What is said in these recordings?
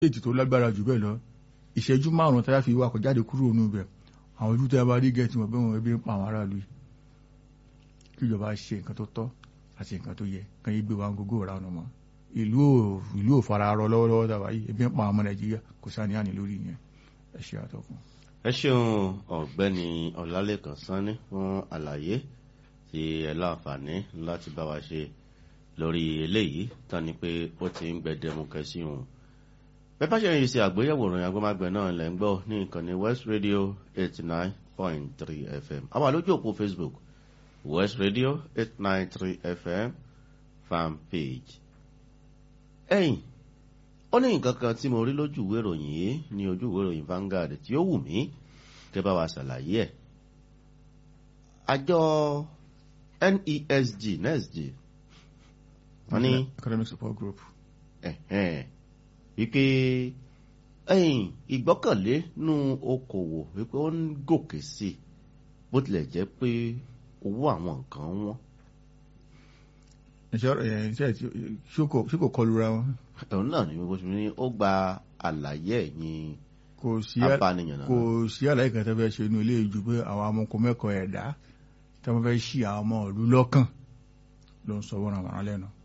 ètò tó lágbára jù bẹ́ẹ̀ lọ ìṣẹ́jú márùn-ún táyà fi wakọ̀ jáde kúrò nínú ibẹ̀ àwọn ojú tẹ́ bá rí gẹ̀ẹ́tì wọn bẹ́ẹ̀ wọn ebi ń pa àwọn aráàlú yìí kí ìjọba ṣe nǹkan tó tọ́ àti nǹkan tó yẹ kàn yí gbé wa gbogbo ọ̀rá ọ̀nà mọ́ ìlú ò ìlú ò fara rọ lọ́wọ́lọ́wọ́ tàwa yìí ebi ń pa àwọn ọmọ nàìjíríà kò sáni àní lórí ìyẹn ẹ ṣe àtọkùn. ẹ ṣeun ọ̀gbẹ́ni ọlálẹ́kan sanni fún àlàyé tí ẹ láǹfààní láti bá wa ṣe lórí eléyìí tán ni pé ó ti ń gbẹdẹmukẹ sí òun bẹ́ẹ̀ bá ṣe ń ṣe àgbéyẹ̀wò ìròyìn agbọ́mágbẹ́ náà lẹ́ ń gbọ́ ní ìkànnì west radio eighty nine point three fm àwa lójú òpó facebook west radio eight nine three fm fan page. ẹ̀yìn ó ní nǹkan kan tí mo rí lójú ìwé ìròyìn yìí ní ojú ìwé ìròyìn Vanguard tí ó wù mí kẹ́ bá wa ṣàlàyé ẹ̀. àjọ NESG NESG wọ́n ní economic support group. ẹ̀hẹ́n wípé ẹ̀yìn ìgbọ́kànlé nú okòwò wípé ó ń gòkè sí i bó tilẹ̀ jẹ́ pé owó àwọn nǹkan wọ́n. iṣẹ́ ẹ̀ iṣẹ́ ṣé kò kọlura wọn. ẹ̀rọ náà ni gbogbo ṣùgbọ́n ní ó gba àlàyé ẹ̀yìn kò sí abániyàn náà. kò sí àlàyé kan tó fẹ́ ṣe inú ilé ìjú pé àwọn amọ̀kọ mẹ́kọ̀ọ́ ẹ̀dá tí wọ́n fẹ́ ṣí àwọn ọmọ ìlú lọ́kàn ló ń sọ wọ́n àwọn alẹ́ náà.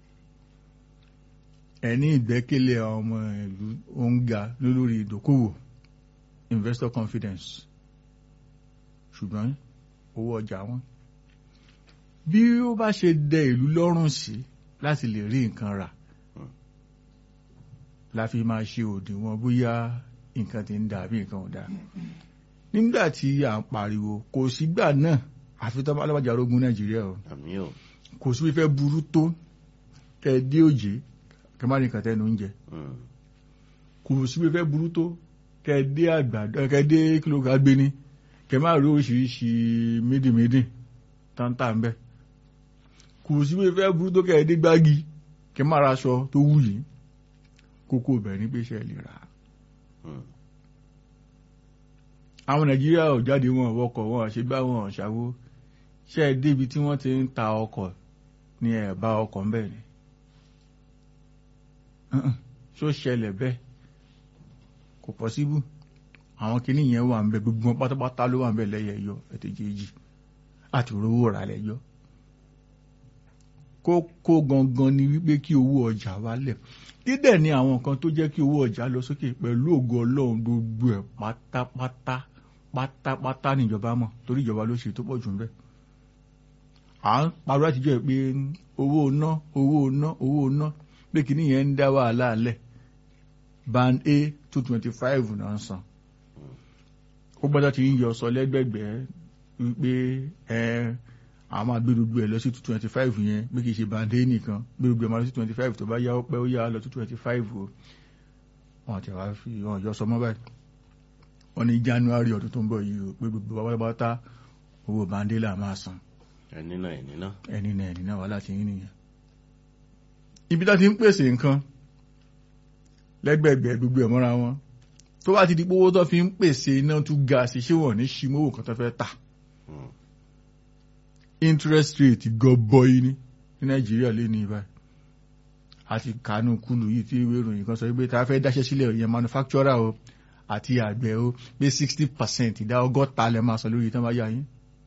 ẹni ìgbẹ́kẹ̀lé àwọn ọmọ ìlú ó ń ga lórí ìdókòwò investor confidence ṣùgbọ́n owó ọjà wọn bí ó bá ṣe dẹ ìlú lọ́rùn sí láti lè rí nǹkan rà la fi máa ṣe òdiwọ̀n bóyá nǹkan ti ń dà bí nǹkan ò dà nígbà tí à ń pariwo kò sígbà náà àfi tọ́ alábàjá orógún nàìjíríà o àmì ò kò sí fífẹ́ burú tó kẹ dé òjé kẹ má rí nǹkan tẹnu oúnjẹ kò sí fífẹ́ burú tó kẹ dé àgbàdo kẹ dé kìlógà gbéni kẹ má rí oríṣiríṣi mídìmídì táńtà ń bẹ kò sí fífẹ́ burú tó kẹ dé gbági kẹ má ra aṣọ tó wù yìí kókó bẹ̀rẹ̀ ní pé ṣe lè rà á àwọn nàìjíríà ò jáde wọn wọkọ̀ wọn àṣegbá wọn ṣàwó ṣe é débi tí wọ́n ti ń ta ọkọ̀ ní ẹ̀bá ọkọ̀ ń bẹ̀ ni ṣó ṣẹlẹ̀ bẹ́ẹ̀ kò pọ́síbù àwọn kìíní yẹn wà ń bẹ gbogbo wọn pátápátá ló wà ń bẹ lẹ́yẹ yọ ẹ̀tẹ̀jẹ̀jì àti rówó rà lẹ́yọ kókó gangan ni wípé kí owó ọjà wálẹ̀ dídẹ̀ ni àwọn nǹkan tó jẹ́ kí owó ọjà lọ sókè pẹ̀lú ògo ọlọ́run gbogbo ẹ̀ pátápátá pátápátá níjọba mọ̀ torí ìjọba ló ṣe tó pọ̀ jù ń bẹ̀. à ń parọ́ àtijọ́ ẹ̀ pé owó ná owó ná owó ná pé kìíní yẹn ń dá wàhálà lẹ̀ band a two twenty five náà ń san. ó gbọ́dọ̀ ti ń yọ sọ lẹ́gbẹ̀gbẹ́ wípé ẹ àwọn máa gbé gbogbo ẹ̀ lọ sí two twenty five yẹn bí kì í ṣe band a nìkan gbé gbogbo ẹ̀ máa lọ sí twenty five tó bá yá ó pẹ́ ó yá lọ sí twenty five o wọn àti àwọn fi wọn yọ sọmọ báyìí wọn ní january ọdún tó ń bọ̀ yìí o pé gbogbo pátápátá owó bandela máa san ẹni náà ẹni náà. ẹni náà ẹni náà wà láti yín nìyẹn. ibi tá ti ń pèsè nǹkan lẹ́gbẹ̀gbẹ̀ gbogbo ẹ̀ mọ́ra wọn tó bá ti di pé owó tó fi ń pèsè iná tún ga sí ṣé wọ́n ní ṣimówó kan tó fẹ́ tà interest rate gọbọi ní ní nàìjíríà lé ní ibà àti kánú kúlù yìí tí ìwé ìròyìn kan sọ pé tá a fẹ́ dáṣẹ́ sílẹ̀ ìyẹn manufacturer o àti àgbẹ̀ o pé sixty percent ìdá ọgọ́ta lẹ́ máa sọ lórí tán bá yá yín.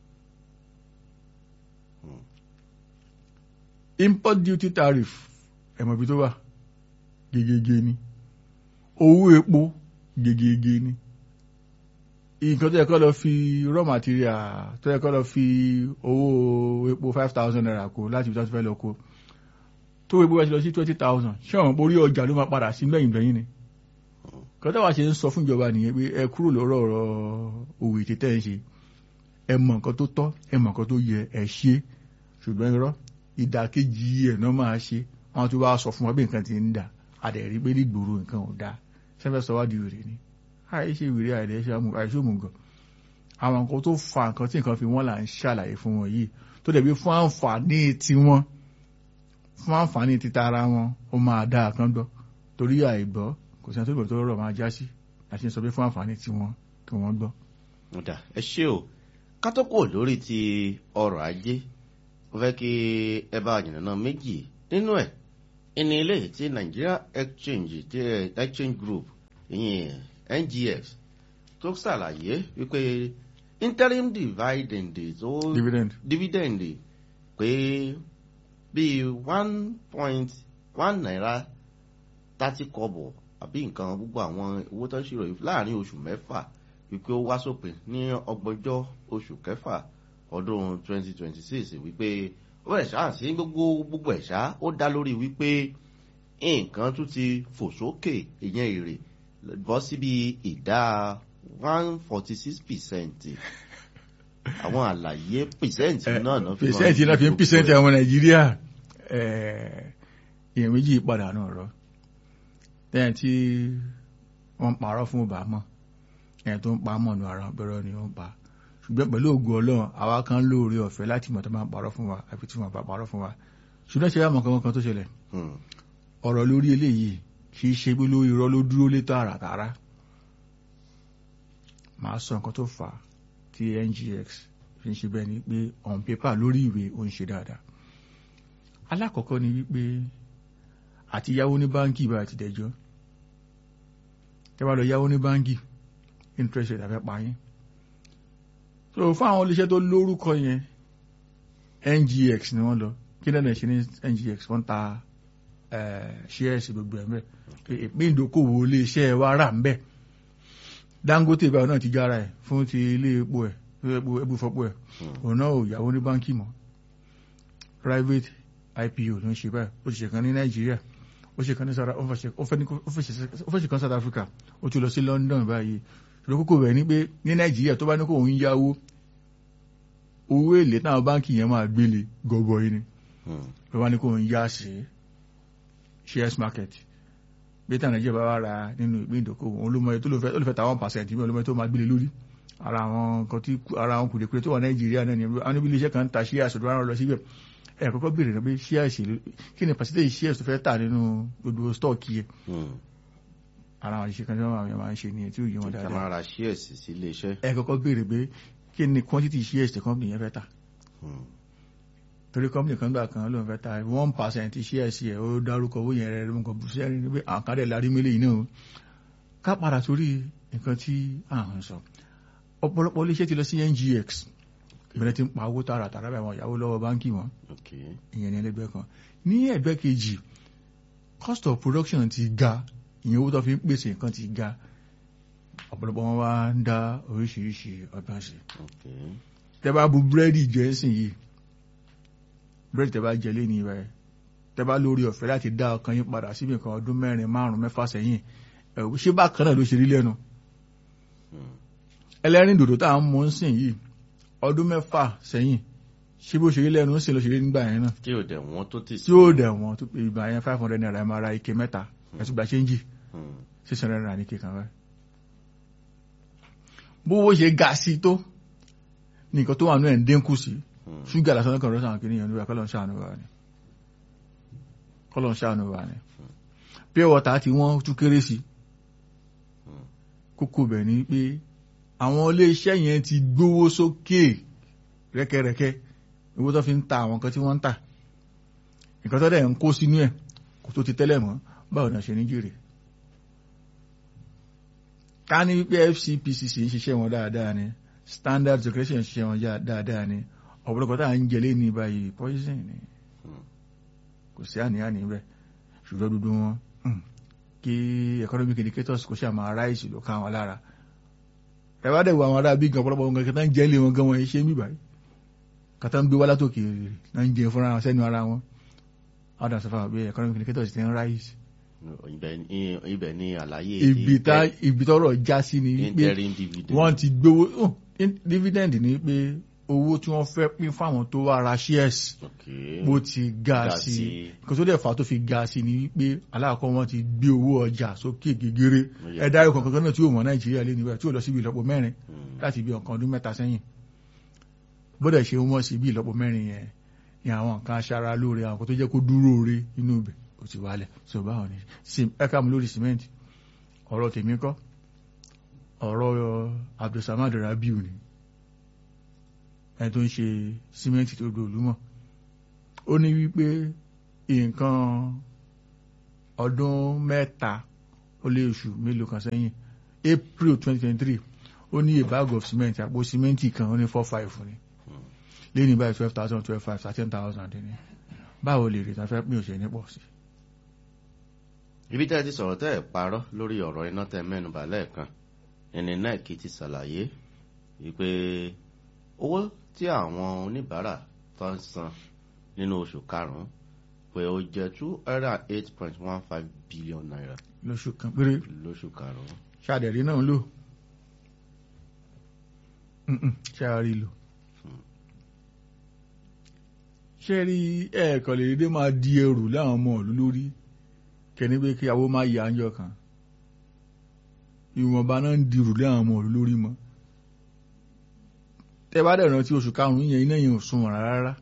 import duty tariff ẹ̀mọ̀ ibi tó wà gegege ni owó epo gegege ni nǹkan tó yẹ kó lọ fi raw material tó yẹ kó lọ fi owó epo five thousand naira kó láti ibi tó ti fẹ́ lọ kó tó epo bá ti lọ sí twenty thousand ṣé àwọn orí ọjà ló máa padà sí lẹ́yìn lẹ́yìn ni kọ́tà wá ṣe ń sọ fún ìjọba nìyẹn pé ẹ kúrò lọ́rọ̀ ọ̀rọ̀ òwò ètè tẹ́ ẹ ṣe ẹ mọ̀ nǹkan tó tọ́ ẹ mọ̀ nǹkan tó yẹ ẹ ṣe ṣùgbọ́n irọ́ ìdàkejì ẹ̀ náà máa ṣe wọn tún wá sọ fún wa bí nǹkan ti ń dà àdẹ̀rí pé nígboro nǹkan ò dáa sẹ́fẹ̀ sọ wá di wèrè ni àìṣe wèrè àìṣòmùgọ̀ àwọn nǹkan tó fa nǹkan tí nǹkan fi wọ́n là ń ṣàlàyé fún wọn yìí tó dẹ̀ bí fún àǹfààní tiwọn fún àǹfààní títa ara wọn ó máa dá àkán gbọ́ torí àìgbọ́ kò sẹ́ni tó gbọ́ tó rọ̀ máa já sí àti sọ pé fún àǹfààní tiwọn kí wọ́n gbọ́. ọ̀dà ẹ ṣé o ká tó kúrò lórí ti ọrọ̀ ajé mo fẹ́ kí ẹ bá àjìnà méjì nínú ẹ̀ ẹni ilé tí Nigeria Exchange Exchange Group ìyẹn ngx tó ṣàlàyé wípé interim dividend tó dividend dividend pé bíi one point one naira thirty kọ́bọ̀ àbí nǹkan gbogbo àwọn owó tó ń ṣírò yìí láàrin oṣù mẹ́fà wípé ó wá sópin ní ọgbọ̀njọ́ oṣù kẹfà ọdún twenty twenty six wípé ó bẹ̀rẹ̀ ṣáà sí gbogbo gbogbo ẹ̀ ṣá ó dá lórí wípé nǹkan tún ti fò sókè ìyẹn èrè bọ́ síbi ìdá one forty six percent àwọn àlàyé percent náà náà fi percent náà fi ń percent àwọn nàìjíríà èèyàn méjì padà náà rọ lẹ́yìn tí wọ́n parọ́ fún ọba mọ́ ẹ̀yìn tó ń pa mọ̀ ní ara bẹ̀rẹ̀ ni ó ń pa ṣùgbọ́n pẹ̀lú ògùn ọlọ́run àwa kan lóore ọ̀fẹ́ láti mọ̀ tó máa ń parọ́ fún wa àfi tí wọ́n bá parọ́ fún wa ṣùgbọ́n ṣe wá mọ̀ kankan tó ṣẹlẹ̀ ọ̀rọ̀ lórí eléyìí kì í ṣe pé lórí irọ́ ló dúró lé tààràtàrà màá sọ nǹkan tó fà á tí ngx fi ń ṣe bẹ́ẹ̀ ni pé on paper lórí ìwé ó ń ṣe dáadáa alákọ̀ọ́kọ́ ni wípé àti yáwó ní báńkì bá ti dẹjọ́ tẹ́ bá lọ yáwó ní báńkì interest rate àfẹ́ pa yín so fún àwọn iléeṣẹ́ tó lórúkọ yẹn ngx ni wọ́n lọ kí lẹ́nu ṣe ní ngx wọ́n ta shares gbogbo ẹ̀ mẹ́ ìpín ìdókòwò iléeṣẹ́ wa rà ń bẹ̀ dangote báyọ̀ náà ti jára ẹ̀ fún ti ilé epo ẹ̀ epo epo fọ́pọ̀ ẹ̀ òun náà ò yáwó ní báńkì mọ́ private ipo ló ń ṣe báyìí ó ti ṣe kan ní nàìjíríà ó ṣe kan ní south ó fẹ́ ṣe kan south africa ó ti lọ sí london báyìí ṣùgbọ́n kókó rẹ̀ ní pé ní nàìjíríà tó bá ní kó òun yáwó owó èlé táwọn báńkì yẹn máa gbélé gọbọi ni ló bá ní kó òun yá sí shares market bí táwọn nàìjíríà bá wà ra nínú ìpín ìdókòwò òun ló mọ ètò olùfẹ́ ta one percent mi olómọ tó máa gbélé lórí ara àwọn nǹkan tí ara àwọn kùdìkùdì tó wà nàìjíríà náà ni àwọn níbi iléeṣẹ́ kan ń ta shares ọ̀dọ́ àwọn lọ síbẹ̀ ẹ kọ́kọ́ béèrè náà pé shares kí ni percentage shares tó fẹ́ tà nínú gbogbo stock yẹ ara àwọn ìṣe kan tí wọ́n máa ń ṣe ní etí òye wọn dáadáa. kàmáà ra shares sí iléeṣẹ́. ẹ kọ́kọ́ béèrè pé kí ni quantity shares tí company yẹn fẹ́ tà. torí company kan gbà kan ló ń fẹ́ tà one percent shares yẹ ó dárúkọ owó yẹn rẹ̀ ló ń kọ bùsí ẹni pé àkàndẹ̀ larí mélé yìí náà ká padà sórí nǹkan tí à ń sọ ọ̀pọ̀lọpọ̀ iléeṣẹ́ ti lọ sí ngx ìbẹ̀rẹ̀ ti ń pa owó tààrà tààrà báyìí wọn ìyàwó lọ́wọ́ báńkì wọn ìyẹn ní ẹlẹ́gbẹ́ kan ní ẹgbẹ́ kejì cost of production ti ga ìyẹn owó tó fi ń pèsè nǹkan ti ga ọ̀pọ̀lọpọ̀ wọn wá ń dá oríṣiríṣi ọgbọ́n sí tẹ́ bá bu búrẹ́dì jẹ́ sìn yìí búrẹ́dì tẹ́ bá jẹ lé ní ibà ẹ̀ tẹ́ bá lórí ọ̀fẹ́ láti dá ọkàn yín padà síbi nǹkan ọdún mẹ́rin márùn-ún mẹ́fà sẹ́yìn ṣé bákan náà ló ṣe rí lẹ́nu ẹlẹ́rìn dòdò tá à ń mú ń sìn yìí ọdún mẹ́fà sẹ́yìn ṣé bó ṣe rí lẹ́nu ń sìn ló ṣe rí nígbà yẹn náà. tí ò dẹ̀ wọ́n tó ti sí. tí ò dẹ̀ wọ́n tó ìgbà yẹn five hundred naira ẹ̀ máa ra ike mẹ́ta ẹ̀sùn gbà ṣéǹjì six hundred naira ní ike kan rẹ̀. bówó ṣe ga sí tó nìkan tó wà nínú ẹ̀ ń dínkù sí ṣúgà lásán lọ́kàn rọ́ṣà kìíní yẹn níbẹ̀ kọ́lọ̀ ń ṣàánú wa ni kọ́lọ̀ ń ṣàánú wa ni pure water tí wọ́n tún kéré sí kókó bẹ̀ ni pé àwọn iléeṣẹ́ yẹn ti gbówó sókè rẹ́kẹ́rẹ́kẹ́ owó tó fi ń ta àwọn nǹkan tí wọ́n ń tà nǹkan tó dẹ̀ ń kó sínú ẹ̀ kò tó ti tẹ́lẹ̀ mọ́ báwo náà ṣe ní jèrè ká ní wípé FCPCC ń ṣiṣẹ́ wọn dáadáa ni standard secretion ń ṣiṣẹ́ wọn dáadáa ni ọ̀pọ̀lọpọ̀ tá à ń jẹlé ní báyìí poison ni kò sí àníyàn bẹ́ẹ̀ ṣùgbọ́n dúdú wọn kí economic indicators kò ṣe àmà aráìsì ló ká wọn lára ẹwà dẹ̀ wọ àwọn ará bí gan ọ̀pọ̀lọpọ̀ nǹkan kẹta ń jẹ́ ilé wọn gan wọn ṣe ń bíbá yìí kàtà ń gbé wá látòkè náà ń jẹ fúnra wọn sẹ́nu ara wọn ọ̀dà sọ fún àwọn bí economic indicators ti ń ráìsì. ibẹ̀ ni àlàyé ibi tọ́rọ̀ já sí ni pé wọ́n ti gbowó dividend ni pé owó tí wọ́n fẹ́ pín fáwọn tó wá ra shares bó ti ga sí kò tó dẹ̀ fà tó fi ga sí ni pé aláàkọ́ wọn ti gbé owó ọjà sókè gègéré ẹ̀dá ẹ̀kọ́ kankan náà tí yóò mọ̀ nàìjíríà lé níbẹ̀ tí yóò lọ síbi ìlọ́po mẹ́rin láti bí ọ̀kan ọdún mẹ́ta sẹ́yìn bódẹ̀ ṣe wọ́n sí bí ìlọ́po mẹ́rin yẹn ni àwọn nǹkan aṣara lóore àwọn tó jẹ́ kó dúró re inú ibẹ̀ ó ti wálẹ̀ so báwọn ni ẹ̀ka mi lórí cement ọ̀rọ̀ tèmi kọ́ ọ̀rọ̀ Abdulsamad Rabiu ni ẹni tó ń ṣe símẹ́ǹtì tó gbé olúmọ̀ ó ní wípé nǹkan ọdún mẹ́ta ó lé oṣù mélòó kan sẹ́yìn april twenty twenty three ó ní a bag of cement àpò cement kan ó ní four five ni lẹ́yìn báyìí twelve thousand twelve five thirteen thousand ní báwo lè rí tàfẹ́ pín òṣèlú pọ̀ sí. ibi tẹ́ ẹ ti sọ̀rọ̀ tẹ́ ẹ parọ́ lórí ọ̀rọ̀ iná tẹ́ mẹ́nubà lẹ́ẹ̀kan ẹni náà kì í ti ṣàlàyé wípé owó tí àwọn oníbàárà tó ń san nínú oṣù karùn-ún pé ó jẹ́ two hundred and eight point one five billion naira lóṣù kan péré lóṣù karùn-ún. ṣàdẹ̀rí náà ń lò ṣáàrí lò ṣé rí ẹ̀ẹ̀kan lè dédé máa di ẹrù láwọn ọmọ ìlú lórí kẹ́ni pé kí awó máa yà ánjọ kan ìwọ̀nba náà ń dirù láwọn ọmọ ìlú lórí mọ́ tẹ́ bá dẹ̀ rántí oṣù karùn-ún yẹn iná yẹn ò sunwọ̀n rárá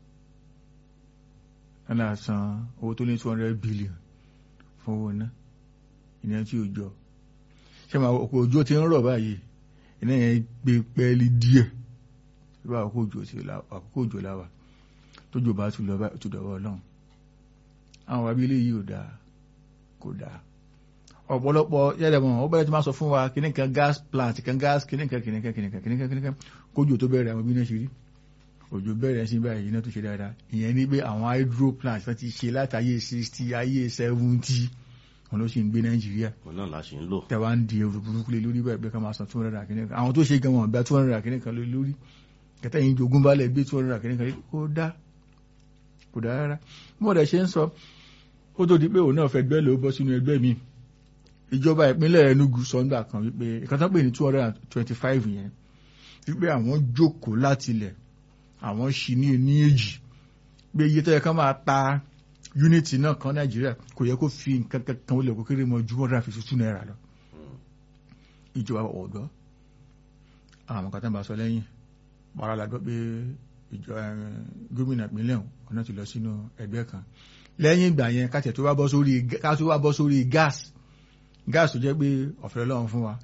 ẹ̀nà san owó tó ní two hundred billion fún owó náà ìyẹn tí ò jọ ṣé máa ọkọ̀ òjò ti ń rọ̀ báyìí iná yẹn gbé pẹ́ẹ́lí díẹ̀ bí àkókò òjò láwà tójò bá tún lọ bá tún dọ̀wọ́ ọlọ́run àwọn wàbí ilé yìí ò dáa kò dáa ọ̀pọ̀lọpọ̀ yẹ́dẹ̀ mọ̀ ó bẹ̀rẹ̀ tí máa sọ fún wa kìnnì kan gas plant kan gas kìnnì kan kìnnì kan kìnnì kan kìnnì kan kìnnì kan kójò tó bẹ̀rẹ̀ àwọn bí náà ṣe rí òjò bẹ̀rẹ̀ sí báyìí iná tó ṣe dáadáa ìyẹn ní pé àwọn hydro plant wọ́n ti ṣe látàyè sixty ayé seventy wọn ló sì ń gbé nàìjíríà òun náà la ṣe ń lò. tẹwa ń di ẹrù burúkú lé lórí bẹ́ẹ̀ bẹ́ẹ̀ ká máa san two hundred akínní kan àwọn tó ṣe gan wọn gba two hundred akínní kan lé lórí kẹtẹ yìí jogún balẹ̀ gbé two hundred akínní kan lé kó dá kò dá rárá mo dẹ̀ ṣe ń sọ ó tó di pé òun náà fẹ́ gbẹ́ ló bọ́ sínú ẹgbẹ́ mi ìjọba ìpínlẹ̀ Enugu sọ́ńdà kan wípé ìkàtà pé ní two hundred and twenty five yẹn wípé àwọn jókòó látilẹ̀ àwọn ṣì ní ní èjì pé iye tó yẹ ká máa ta unity náà kan nàìjíríà kò yẹ kó fi nǹkan kankan ó lè kó kéré mọ ju one hundred and fifty two naira lọ ìjọba ọ̀dọ́ àwọn kan tó ń bá sọ lẹ́yìn wàrà la gbọ́ pé ìjọ gómìnà ìpínlẹ̀ ọ̀nà ti lọ sínú ẹgbẹ́ kan lẹ́yìn ìgbà yẹn káṣẹ̀ tó wá bọ́ sórí ká tó wá bọ́ sórí gas gas tó jẹ́ pé ọ̀fẹ́ lọ́wọ́ fún wa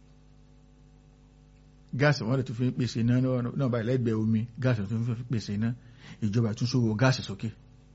gas wọ́n lè tún fi pèsè iná náà báyìí lẹ́gbẹ̀ẹ́ omi gas tó fi pèsè iná ìjọba tún sówó gáàsì sókè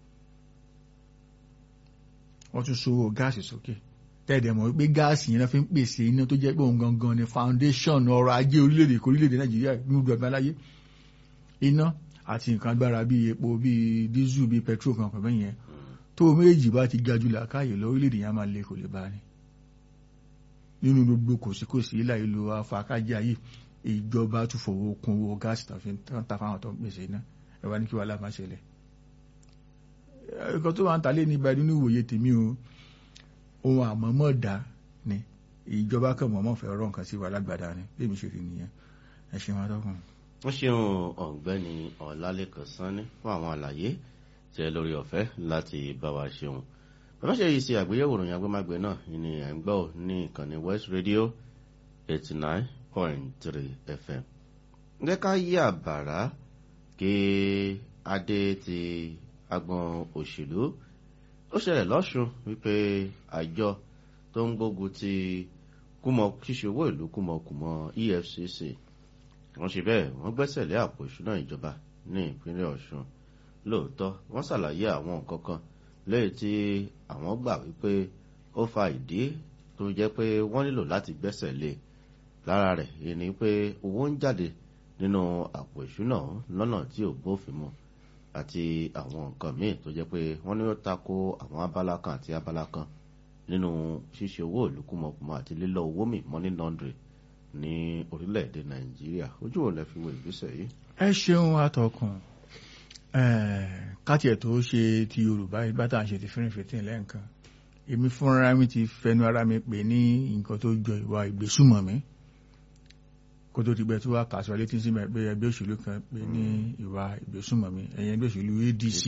wọ́n tún sówó gáàsì sókè tẹ́ẹ̀dẹ̀ mọ̀ wípé gáàsì yẹn fi ń pèsè iná tó jẹ́ pé òun gangan ni foundation ọrọ̀ ajé orílẹ̀-èdè kò orílẹ̀-èdè nàìjíríà ní gbogbo ẹgbẹ́ aláyé iná àti nǹkan agbára bíi epo bíi dísù bíi petrol kan pẹ̀lú yẹn tó méjì bá ti ga jù làákàyè lọ orílẹ̀-èdè yẹn máa lè kò lè bá ní nínú gbogbo kòsíkòsí ilà ìlú afákájá yìí ìjọba tún fowó kún owó gáàsì tó fi ń ta fáwọn tó ń pèsè iná ẹ wá ní kí wàhálà má ṣẹlẹ̀ ẹ̀kọ́ tó máa ń talé ní ibà nínú ìwòye tèmi o ohun àmọ́mọ́ dá ni ìjọba kan mọ̀mọ́ fẹ́ rọ nǹkan sí wa lágbàdá ni bí èmi ṣe rí nìyẹn ẹ ṣe wọn tọkùn. wọ́n ṣeun ọ̀gbẹ́ni ọ̀làlẹ́kàn sanni fún àwọn àlàyé tẹ lórí ọ̀fẹ́ láti bá wa ṣeun bàbá ṣe yìí ṣe àgbéyẹ̀wò ìròyìn agbémágbé náà ní ẹ̀ ń gbọ́ ní ìkànnì West Radio eighty nine point three FM ǹjẹ́ ká yí àbàrá kí adé ti agbọn òṣèlú ó ṣẹlẹ̀ lọ́sùn wípé àjọ tó ń gbógun ti kúmọ ṣíṣe owó ìlú kúmọkùmọ EFCC wọ́n ṣe bẹ́ẹ̀ wọ́n gbẹ́sẹ̀ lé àpò ìṣúná ìjọba ní ìpínlẹ̀ Ọ̀ṣun lóòótọ́ wọ́n ṣàlàyé àwọn nǹkan kan lẹ́yìn tí àwọn gbà wípé ó fa ìdí tó jẹ́ pé wọ́n nílò láti gbẹ́sẹ̀ lé lára rẹ̀ èyí ni pé owó ń jáde nínú àpò ìṣúná lọ́nà tí ò bófin mu àti àwọn nǹkan míì tó jẹ́ pé wọ́n ní ó tako àwọn abala kan àti abala kan nínú ṣíṣe owó ìlú kúmọkùmọ àti lílọ owó mi money laundry ní orílẹ̀-èdè nàìjíríà ojú ò lè fi wo ìgbésẹ̀ yìí. ẹ ṣeun atọ́kùn kátiẹ̀ tó ṣe ti yorùbá ìgbà tá à ń ṣe ti fẹ́rẹ̀ fẹ́tẹ̀ lẹ́ǹkan èmi fúnra mi ti fẹnu ara mi pè ní nǹkan tó jọ ìwà ìgbésùmọ̀mí kó tó ti gbẹ tí wàá kà sọ létí sí pé ẹgbẹ́ òṣèlú kan pé ní ìwà ìgbésùmọ̀mí ẹ̀yìn ẹgbẹ́ òṣèlú ADC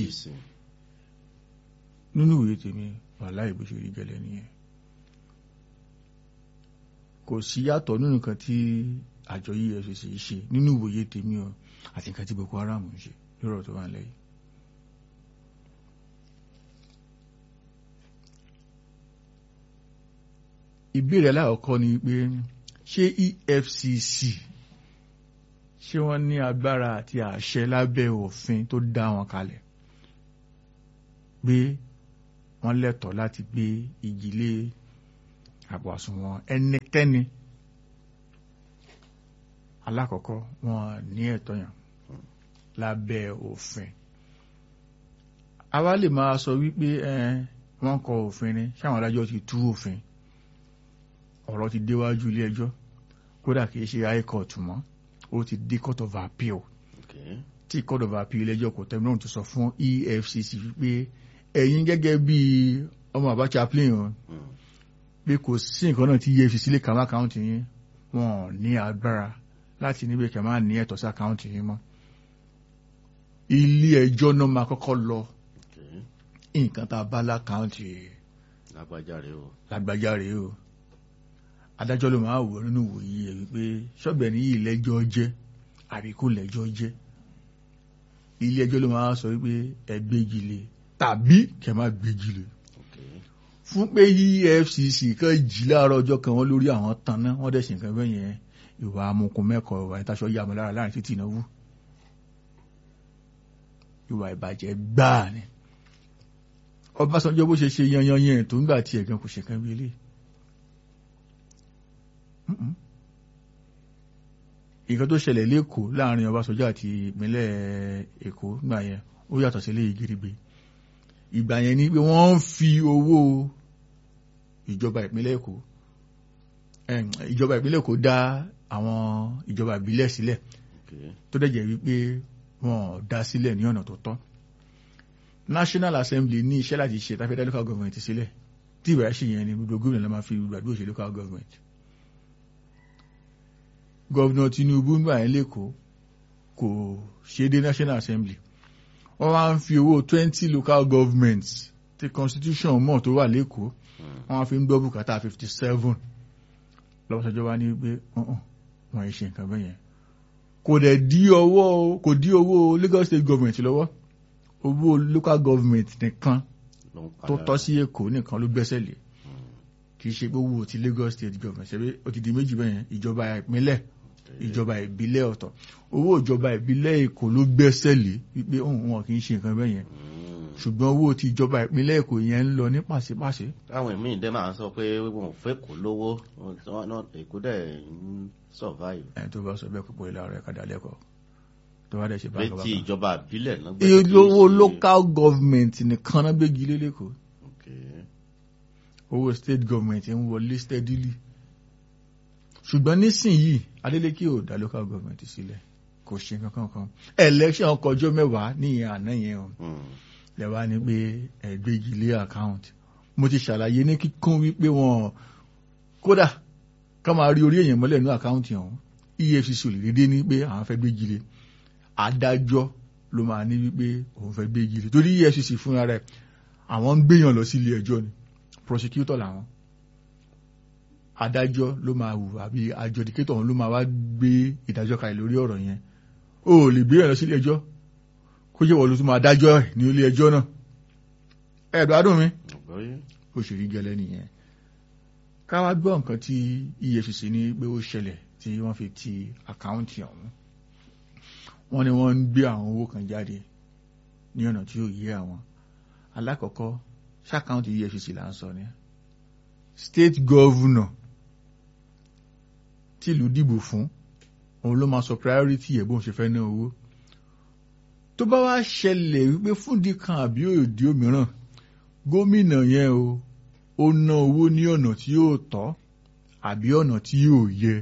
nínú ìwé tèmi wàhálà ìbòṣèlú gẹlẹ nìyẹn kò sí yàtọ̀ nínú nǹkan tí àjọ EFCC ṣe nínú ìwòye tèmi o àti nǹkan tí Boko Haram ń ṣe lọ́rọ̀ tó wà lẹ́yìn. ìbéèrè alákọ̀ọ́kọ́ ni pé ṣé EFCC ṣé wọ́n ní agbára àti àṣẹ lábẹ́ òfin tó dá wọn kalẹ̀ pé wọ́n lẹ́tọ̀ọ́ láti gbé ìjìlé àpò àsùnwọ̀n ẹnikẹ́ni alákọ̀ọ́kọ́ wọn ní ẹ̀tọ́ yàn lábẹ́ òfin àwa lè máa sọ wípé ẹ wọ́n kọ òfin ni ṣáwọn adájọ́ ti tú òfin ọ̀rọ̀ ti déwájú ilé ẹjọ́ kódà kìí ṣe high court mọ́ ó ti dé court of appeal Okay. tí court of appeal ilé ẹjọ́ kò tẹ́mi náà ti sọ fún EFCC wípé ẹ̀yin gẹ́gẹ́ bí ọmọ àbá chaplain o Mm. pé kò sí nǹkan náà tí EFCC lè kà má àkáǹtì yín wọn ò ní agbára láti níbi kẹ̀ máa ní ẹ̀tọ́ sí àkáǹtì yín mọ́ ilé ẹjọ́ náà máa kọ́kọ́ lọ Okay. nǹkan tá a bá lákáǹtì lágbájá rèé o. lágbájá rèé o adájọ́ ló máa wò nínú ìwòye ẹ̀ wípé ṣọ́bẹ̀ ní yìí lẹ́jọ́ jẹ́ àbí kò lẹ́jọ́ jẹ́ ilé ẹjọ́ ló máa sọ wípé ẹ gbégi lé tàbí kẹ́ má gbégi lé Okay. fún pé EFCC kan jí láàárọ̀ ọjọ́ kan wọ́n lórí àwọn tanná wọ́n dẹ̀ ṣe nǹkan bẹ́ẹ̀ yẹn ìwà amukun mẹ́kọ̀ọ́ ìwà ìtaṣọ yà mọ́ lára láàrin títí ìnáwó ìwà ìbàjẹ́ gbáà ni Ọbásanjọ́ bó ṣe ṣe yanyan yẹn tó ń gbà tí ẹ̀gán kò ṣe kan bí eléyìí Mm-mm. nǹkan tó ṣẹlẹ̀ lẹ́kọ̀ọ́ láàrin Ọbásanjọ́ àti ìpínlẹ̀ Èkó gbà yẹn ó yàtọ̀ sí eléyìí gidigbe ìgbà yẹn ni pé wọ́n ń fi owó ìjọba ìpínlẹ̀ Èkó em, ìjọba ìpínlẹ̀ Èkó dá àwọn ìjọba ìbílẹ̀ sílẹ̀ Okay. tó dẹ̀ jẹ́ wípé wọ́n ò dá sílẹ̀ ní ọ̀nà tó tọ́ National Assembly ní iṣẹ́ láti ṣe tàbí dá local government sílẹ̀ tí ìbẹ̀rẹ̀ ṣe yẹn ni gbogbo gómìnà ló máa fi gbàdúrà ṣe local government gọ́vnà Tinubu ń gbà yẹn lẹ́kọ̀ọ́ kò ṣe dé National Assembly wọ́n wá ń fi owó twenty local governments tí constitution mọ̀ tó wà lẹ́kọ̀ọ́ Mm. wọ́n wá fi ń gbọ́ bùkátà fifty seven lọ́wọ́sọjọ́ wá ní pé ọ̀hún wọ́n yìí ṣe nǹkan bẹ́ẹ̀ yẹn kò dẹ̀ dí owó kò dí owó Lagos state government lọ́wọ́ owó local government nìkan ló ń tó padà. tọ́ sí Èkó nìkan ló gbẹ́sẹ̀ lé Mm. kì í ṣe pé owó ti Lagos state government ṣe pé ó ti di méjì bẹ́ẹ̀ yẹn ìjọba ìpínlẹ̀ Okay. ìjọba ìbílẹ̀ ọ̀tọ̀ owó ìjọba ìbílẹ̀ Èkó ló gbẹ́sẹ̀ lé wípé òun wọn kì í ṣe nǹkan bẹ́ẹ̀ yẹn Mm. ṣùgbọ́n owó ti ìjọba ìpínlẹ̀ Èkó yẹn ń lọ ní pàṣípàṣẹ táwọn míì dẹ́ máa ń sọ pé wọn ò fẹ́ kó lówó wọn náà èkó dẹ̀ ń survive. ẹni tó bá sọ bẹ́ẹ̀ púpọ̀ ilé ara ẹ̀ka dálẹ́kọ̀ọ́ tó bá dẹ̀ ṣe bá létí ìjọba àbílẹ̀ náà owó local government nìkan náà gbégi lé lẹ́kọ̀ọ́ Okay. owó state government ń wọlé steadily ṣùgbọ́n nísìnyí Adeleke ò dá local government sílẹ̀ kò ṣe kankan kan election kọjọ́ mẹ́wàá ní ìyẹn àná yẹn o Mm. lẹ́wà ní pé ẹ̀gbẹ́gi lé account mo ti ṣàlàyé ní kíkún wípé wọn kódà ká máa rí orí èèyàn mọ́lẹ̀ ní àkáǹtì ọ̀hún EFCC ò lè dédé ní pé àwọn fẹ́ gbégi lé adájọ́ ló máa ní wípé òun fẹ́ gbégi lé torí EFCC fúnra rẹ̀ àwọn ń gbéyàn lọ sí ilé ẹjọ́ ni prosecutor làwọn adájọ́ ló máa wù àbí adjudicator ọ̀hún ló máa wá gbé ìdájọ́ kalẹ̀ lórí ọ̀rọ̀ yẹn o ò lè gbéyàn lọ sí ilé ẹjọ́ kó jẹ́ wọ́n ló tún máa dájọ́ ẹ̀ ní ilé ẹjọ́ náà ẹ̀dùn adùn mi Àgbọ́yé. ó ṣe rí gẹ́lẹ́ nìyẹn ká wá gbọ́ nǹkan tí EFCC ní pé ó ṣẹlẹ̀ tí wọ́n fi ti àkáǹtì ọ̀hún wọ́n ní wọ́n ń gbé àwọn owó kan jáde ní ọ̀nà tí ó yé àwọn alákọ̀ọ́kọ́ ṣàkáǹtì EFCC là ń sọ ni state governor tí ìlú dìbò fún òun ló máa sọ priority ẹ̀ bóun ṣe fẹ́ ná owó tó bá wá ṣẹlẹ̀ wípé fúndì kan àbí òdì òmíràn gómìnà yẹn o ó ná owó ní ọ̀nà tí yóò tọ́ àbí ọ̀nà tí yóò yẹ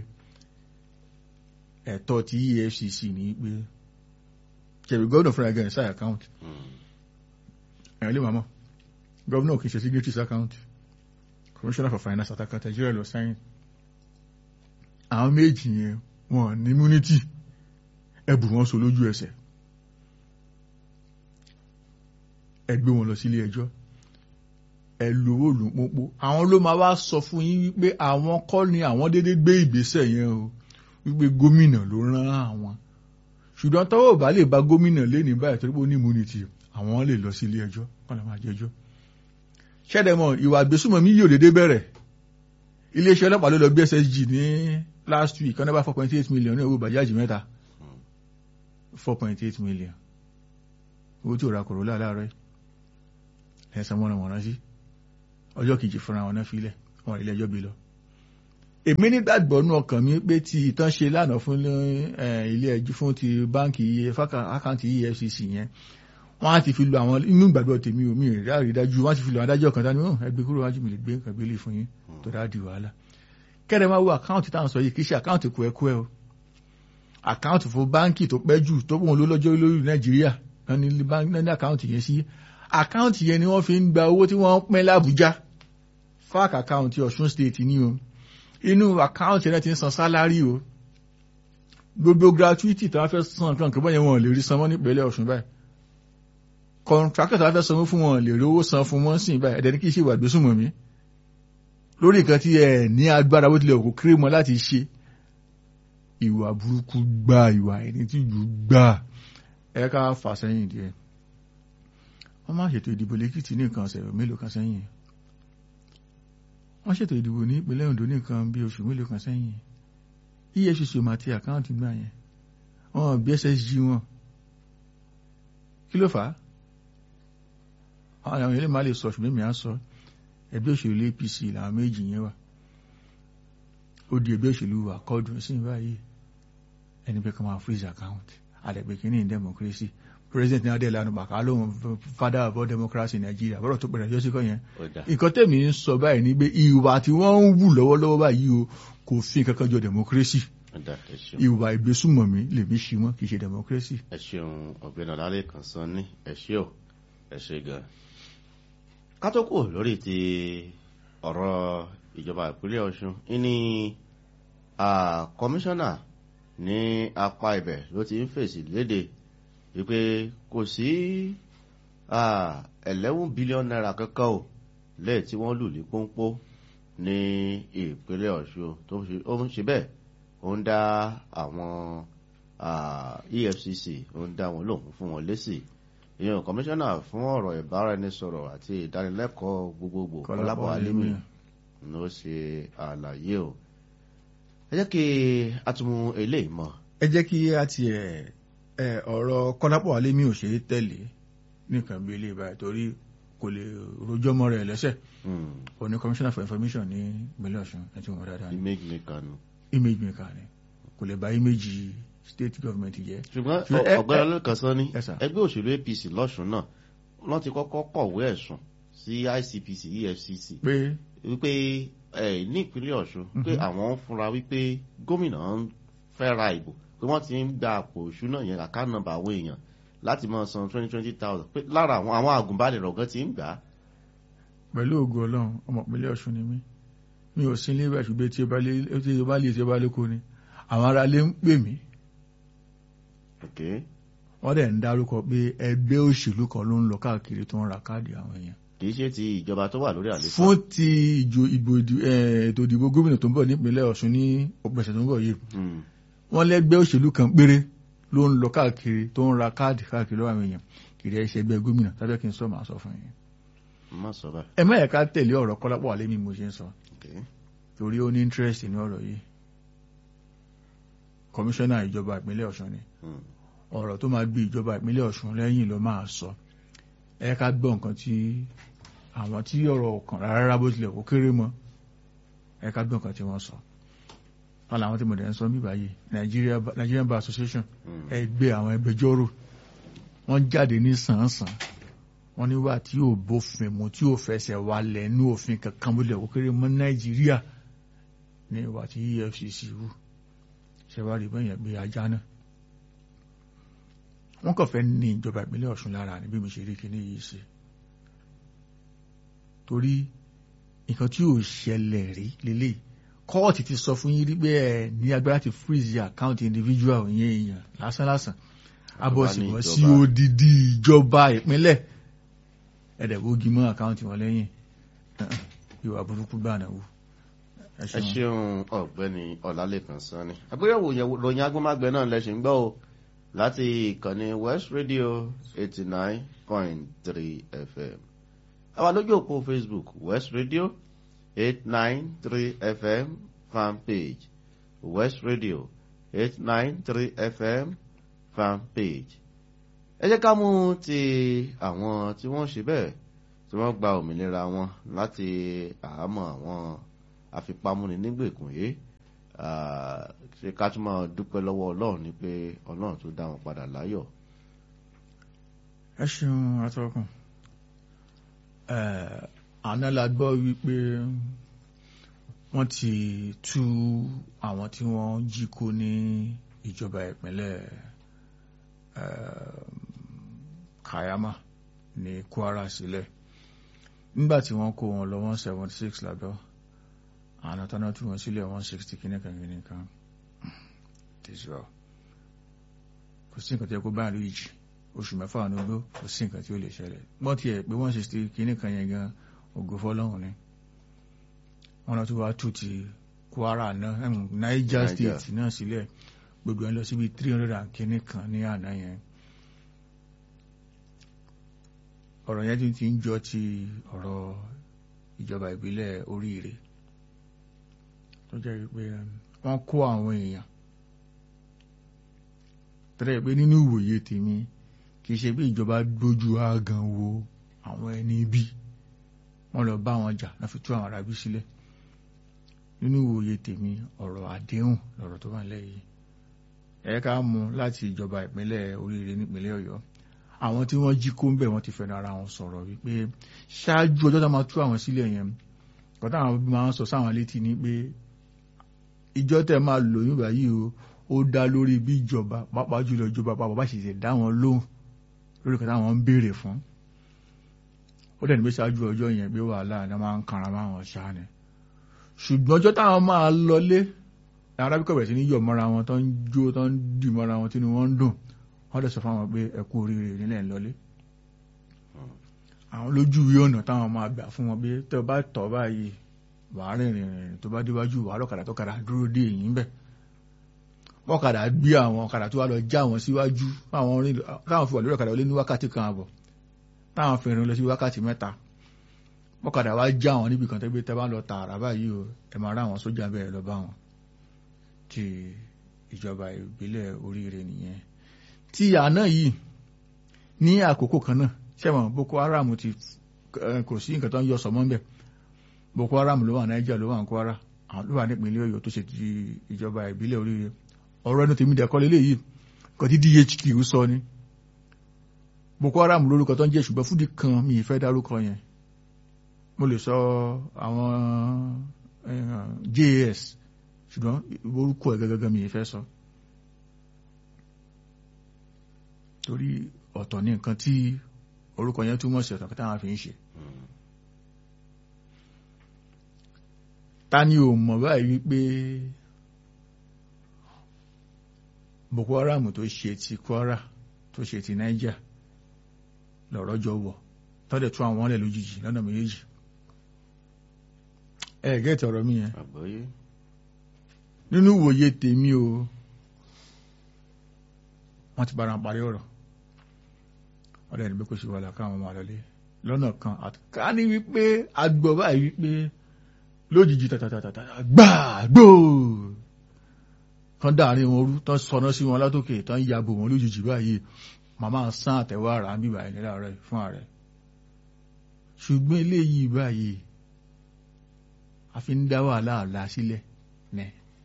ẹ̀tọ́ tí EFCC ní pé ṣẹ̀rí gọ́ọ̀nà fúnra gẹ̀ẹ́ sáì account Mm. ẹ̀rọ lè máa mọ̀ gọ́ọ̀nà kì í ṣe signatories account commissioner for finance àtàkà Nàìjíríà lọ sáyìn àwọn méjì yẹn wọn ní immunity ẹbù wọn so lójú ẹsẹ̀ ẹ gbé wọn lọ sílé ẹjọ́ ẹ lówó lù pópó àwọn ló máa wá sọ fún yín wípé àwọn kọ́ ni àwọn déédéé gbé ìgbésẹ̀ yẹn o wípé gómìnà ló rán àwọn ṣùgbọ́n tọ́wọ́ bá lè bá gómìnà lẹ́ni báyìí torí pé ó ní immunity àwọn lè lọ sí ilé ẹjọ́ kọ́ ló máa jẹjọ́ ṣẹ́dẹ̀mọ̀ ìwà àgbésùmọ̀mí yóò dédé bẹ̀rẹ̀ iléeṣẹ́ ọlọ́pàá ló lọ bí SSG ní last week ọ̀nà bá four point eight million ní owó bàjáàjì mẹ́ta four point eight million owó tí ò ra Corolla láàárọ̀ yìí ẹ̀sán mọ́ra wọ̀n rántí ọjọ́ kejì fúnra wọn náà filẹ̀ wọn ilé ẹjọ́ bí lọ èmi nígbàgbọ́ nú ọkàn mi pé tí ìtàn ṣe lánàá fún ilé ẹjọ́ fún ti báǹkì àkáǹtì EFCC yẹn wọ́n á ti fi lo àwọn inú ìgbàgbọ́ tèmi omi ìrírá ìdájú wọ́n á ti fi lo àwọn adájọ́ kan tání ẹgbẹ́ kúrò wájú mi lè gbé nǹkan gbélé fún yín tó dáa di wàhálà kẹ́rẹ̀ máa wo àkáǹtì táwọn sọ yìí kì í ṣe àkáǹtì kú ẹkú ẹ o àkáǹtì fún báǹkì tó pẹ́ jù tó pọ̀ lọ́jọ́ lórí Nàìjíríà ní àkáǹtì yẹn sí àkáǹtì yẹn ni wọ́n fi ń gba owó tí wọ́n pín l'Àbújá fáàkì àkáǹtì Ọ̀ṣun state ní o inú àkáǹtì yẹn ti ń san sálárì o gbogbo gratuity tí wọ́n fẹ́ san nǹkan kan bọ́yẹn wọn lè rí san mọ́ nípínlẹ̀ Ọ̀ṣun báyìí kọ̀ǹtrákítà wọ́n fẹ́ sanwó fún wọn lè rówó san fún wọn sí báyìí ẹ̀dẹ̀ ní kí ṣe ìwà ìgbésùnmọ̀ mi lórí nǹkan tí ẹ ní agbára bó tilẹ̀ òkú kéré mọ́ láti ṣe ìwà burúkú gbà ìwà ẹni tí jù gbà ẹ ká fà sẹ́yìn díẹ̀ wọ́n máa ṣètò ìdìbò lẹ́kìtì ní nǹkan ọ̀sẹ̀ mélòó kan sẹ́yìn wọ́n ṣètò ìdìbò ní ìpínlẹ̀ Ondo ní nǹkan bí oṣù mélòó kan sẹ́yìn EFCC ò máa ti àkáǹtì gbà yẹn wọ́n bí SSG wọn kí ló fà á àwọn ilé máa lè sọ ṣùgbọ́n mi á sọ ẹgbẹ́ òṣèlú APC làwọn méjì yẹn wà ó di ẹgbẹ́ òṣèlú àkọọ́dùn sí báyìí ẹni pé kí wọ́n máa freeze account àdẹ̀gbẹ́ kìíní democracy president ní adé lanu bàkà lóhun father of all democracy in Nigeria bọ́rọ̀ tó pẹ̀lẹ̀ yọ sí kọ́ yẹn nǹkan tẹ̀mí ń sọ báyìí ni pé ìwà tí wọ́n ń wù lọ́wọ́lọ́wọ́ báyìí o kò fi kankan jọ democracy ìwà ìgbésùmọ̀mí lèmi ṣi wọn kì í ṣe democracy. ẹ ṣeun ọ̀gbẹ́ni ọlálẹ kan sọ ní ẹ ṣe ò ẹ ṣe gan. kátókò lórí ti ọ̀rọ̀ ìjọba ìpínlẹ̀ Ọ̀ṣun ní kọmíṣánná ní apá ibẹ̀ ló ti ń fèsì léde wípé kò sí eleven billion naira kankan o lẹ́yìn tí wọ́n lù ní pọ́npọ́ ní ìpínlẹ̀ Ọ̀ṣun tó ń ṣe bẹ́ẹ̀ ó ń dá àwọn EFCC ó ń dá wọn lóhùn fún wọn lésì ìyẹn kọmíṣánná fún ọ̀rọ̀ ìbáraẹnisọ̀rọ̀ àti ìdánilẹ́kọ̀ọ́ gbogbogbò Kọ́lápọ̀ Alimi ló ṣe àlàyé o ẹ jẹ́ kí a tún mú eléyìí mọ́. ẹ jẹ́ kí a tiẹ̀ ọ̀rọ̀ Kọ́lápọ̀ Alimi ò ṣe é tẹ̀lé nìkan bí ilé ìbáyìí torí kò lè rojọ́ mọ́ rẹ̀ lẹ́sẹ̀ ó ní commissioner for information ní ìpínlẹ̀ Ọ̀ṣun ẹ ti wọ́n dáadáa ní image maker nu. image maker ni kò lè bà image state government jẹ́. ṣùgbọ́n ọ̀gbẹ́ni olóòkàn sọ ní ẹgbẹ́ òṣèlú APC lọ́ṣun náà wọ́n ti kọ́kọ́ kọ̀wé ẹ̀sùn sí ICPC EFCC pé wípé ní ìpínlẹ̀ Ọ̀ṣun pé àwọn ń fura wípé gómìnà ń fẹ́ ra ìbò pé wọ́n ti ń gba àpò ìṣúná yẹn àkáǹtì nọ́mbà àwọn èèyàn láti máa san twenty twenty thousand pé lára àwọn àwọn àgùnbánirọ̀ gan ti ń gbà á. pẹ̀lú ògo ọlọ́run ọmọ ìpínlẹ̀ ọ̀ṣun ni mí mi ò sí ilé ìwé ṣùgbọ́n tí ó bá lé tí ó bá lé tí ó bá lé kó ni àwọn ará lé ń pè mí wọ́n dẹ̀ ń dárúkọ pé ẹgbẹ́ òṣèlú kan ló ń lọ káàkiri tó ń ra káàdì àwọn èèyàn. kì í ṣe ti ìjọba tó wà lórí àlééfà. fún ti ìjọ ìbò ètò ìdìbò gómìnà tó ń bọ̀ nípínlẹ̀ ọ̀ṣun ní ọ̀pẹ̀sẹ̀ tó ń bọ̀ yìí wọ́n lẹ́gbẹ́ òṣèlú kan péré ló ń lọ káàkiri tó ń ra káàdì káàkiri lọ́wọ́ àwọn èèyàn kiri ẹ̀ṣẹ̀ ẹgbẹ́ gómìnà tàbí kí n sọ màá sọ fún yín. má sọ báyìí. ẹ má yẹ ká tẹ̀lé ọ̀rọ̀ Kọ́lápọ̀ Alẹ́mí mo ṣe ń sọ torí ó ní interest ní ọ̀rọ̀ yìí kọmíṣánná ìjọba ìpínlẹ̀ Ọ̀ṣun ni ọ̀rọ̀ tó máa gbé ìjọba ìpínlẹ̀ Ọ̀ṣun lẹ́yìn ló máa sọ ẹ ká gbọ́ nǹkan tí àwọn tí ọ̀rọ̀ ọ̀kan rárá bó tilẹ̀ kó kéré mọ́ ẹ ká gbọ́ nǹkan tí wọ́n sọ wọn làwọn tí mo dẹ̀ ń sọ bí báyìí Nigerian Bar Association ẹgbẹ́ àwọn ẹgbẹjọ́rò wọ́n jáde ní sàn-án-sàn wọ́n ní wà tí yóò bófin mu tí yóò fẹsẹ̀ walẹ̀ ní òfin kankan bó tilẹ̀ kó kéré mọ́ Nàìjíríà ní ìwà tí EFCC wù ṣẹwárí bẹ́yẹn gbé ajá náà wọ́n kàn fẹ́ ní ìjọba ìpínlẹ̀ Ọ̀ṣun lára ní bí mo ṣe rí kíní yìí ṣe torí nǹkan tí ò ṣẹlẹ̀ rí lélẹ̀ kóòtù ti sọ fún yín rí pé ẹ ní agbára ti freeze account individual yẹn èèyàn lásánlásán abọ́sibọ́ sí odidi ìjọba ìpínlẹ̀ ẹ̀dẹ̀gbógi mọ́ account wọn lẹ́yìn ìwà burúkú gbà náà wò ẹ ṣeun ọ̀gbẹ́ni ọlálẹ́kan sanni àgbéyẹ̀wò ròyìn agbọmágbẹ náà lẹsìn gbọ́ o láti ìkànnì west radio eighty nine point three fm àwa lójú òpó facebook west radio eight nine three fm fan page west radio eight nine three fm fan page ẹ jẹ́ ká mú ti àwọn tí wọ́n ṣe bẹ́ẹ̀ tí wọ́n gba òmìnira wọn láti àhámọ́ àwọn àfipámúni nígbèkùn yìí ṣe ká tún máa dúpẹ́ lọ́wọ́ ọlọ́run ni pé ọlọ́run tó dá wọn padà láyọ̀. ẹ ṣeun atọ́kùn àná la gbọ́ wípé wọ́n ti tú àwọn tí wọ́n jí kó ní ìjọba ìpínlẹ̀ Kayama ní Kwara sílẹ̀ nígbà tí wọ́n kó wọn lọ one seventy six lábẹ́ àwọn tọ́nà tí wọ́n sílẹ̀ one sixty kìnnìkan kìnnìkan tẹ̀síwá kò sí nǹkan tí ẹ kó báyìí lóyìí jì oṣù mẹ́fà ní ogbó kò sí nǹkan tí ó lè ṣẹlẹ̀ gbọ́n tiẹ̀ pé one sixty kìnnìkan yẹn gan ògo fọlọ́hún ni wọ́n lọ tó wá tù ti Kwara náà Niger State náà sílẹ̀ gbogbo ẹ̀ lọ síbi three hundred and kìnnìkan ní àná yẹn ọ̀rọ̀ yẹn ti ń jọ ti ọ̀rọ̀ ìjọba ìbílẹ̀ oríire tó jẹ́ wípé wọ́n kó àwọn èèyàn tẹ́lẹ̀ pé nínú ìwòye tèmi kì í ṣe pé ìjọba gbójú àgàn wo àwọn ẹni bí wọ́n lọ bá wọn jà náà fi tú àwọn arábí sílẹ̀ nínú ìwòye tèmi ọ̀rọ̀ àdéhùn lọ̀rọ̀ tó wà lẹ́yìn ẹ ká mú láti ìjọba ìpínlẹ̀ oríire nípínlẹ̀ Ọ̀yọ́ àwọn tí wọ́n jí kó ń bẹ̀ wọ́n ti fẹ́nu ara wọn sọ̀rọ̀ wípé ṣáájú ọjọ́ tó máa tú àwọn sílẹ̀ yẹn kọ́tà àwọn máa ń sọ sáwọn létí ni pé ìjọ tẹ máa lòyún báyìí o ó dá lórí bí ìjọba pàápàá jùlọ ìjọba pàápàá bá ṣe dá wọn lóhùn lórí kọ́tà àwọn ń béèrè fún ó dẹ̀ ní pé ṣáájú ọjọ́ yẹn pé wàhálà ni wọ́n máa ń kanra máa wọn ṣáà ni ṣùgbọ́n ọjọ́ táwọn máa lọlé arábíkọ̀ bẹ̀rẹ̀ sí ní yọ̀ mọ́ra wọn tó ń jó tó ń dì mọ́ra wọn tí wọ́n ń dùn wọ́n dẹ̀ sọ fáwọn pé ẹ kú oríire nílẹ̀ ńlọlé àwọn lójú ìwé ọ̀nà táwọn máa gbà fún wọn pé tẹ́ ọ bá tọ̀ báyìí wàá rìnrìn rìn tó bá déwájú wàá lọ́kadà tó kadà dúró dé èyí ń bẹ̀ wọ́kadà gbé àwọn ọ̀kadà tó wá lọ já wọn síwájú táwọn fi wà lórí ọ̀kadà lé ní wákàtí kan àbọ̀ táwọn fi rìn lọ sí wákàtí mẹ́ta wọ́kadà wá já wọn níbi kan tẹ́gbẹ́ tẹ́ bá lọ tààrà báyìí o ẹ máa rá àwọn sójà bẹ́ẹ̀ lọ bá wọn ti ìjọba ìbílẹ̀ oríire nìyẹn ti àná yìí ní àkókò kan náà ṣẹ́wọ̀n Boko Haram ti kò sí nǹkan tó ń yọ sọmọ́ ńbẹ̀ Boko Haram ló wà Niger ló wà ní Kwara àwọn ló wà nípìnlẹ̀ Ọ̀yọ́ tó ṣe ti ìjọba ìbílẹ̀ oríire ọ̀rọ̀ ẹnu tèmi dẹ̀kọ́ lélẹ̀ yìí kan tí DHQ sọ ni Boko Haram lórúkọ tó ń jẹ́ ṣùgbọ́n fúdi kan mi ì fẹ́ dárúkọ yẹn mo lè sọ àwọn JAS ṣùgbọ́n orúkọ ẹ̀ gẹ́gẹ́ mi ì fẹ́ sọ. torí ọ̀tọ̀ ní nǹkan tí orúkọ yẹn túmọ̀ sí ọ̀tọ̀ kí táwọn fi ń ṣe. ta ni ò mọ̀ báyìí wípé Boko Haram tó ṣe ti Kwara tó ṣe ti Niger lọ̀rọ̀ jọ wọ̀ tọ́dẹ̀ tún àwọn ọ̀lẹ̀ lójijì lọ́nà méjèèjì. ẹ gẹ́tì ọ̀rọ̀ mi yẹn nínú ìwòye tèmi o wọ́n ti bára parí ọ̀rọ̀ ọ̀rẹ́ ẹni pé kò sí wàhálà káwọn ọmọ àlọ́lé lọ́nà kan ká ní wípé agbọ̀ báyìí wípé lójijì tàtàtàtà gbàgbó kan dáàrin wọn rú tán sọná sí wọn látòkè tán yàbò wọn lójijì báyìí màmá sán àtẹ̀wọ́ ara ń bíbà ìnira rẹ̀ fún ààrẹ ṣùgbọ́n eléyìí báyìí a fi ń dá wàhálà ọ̀la sílẹ̀ ní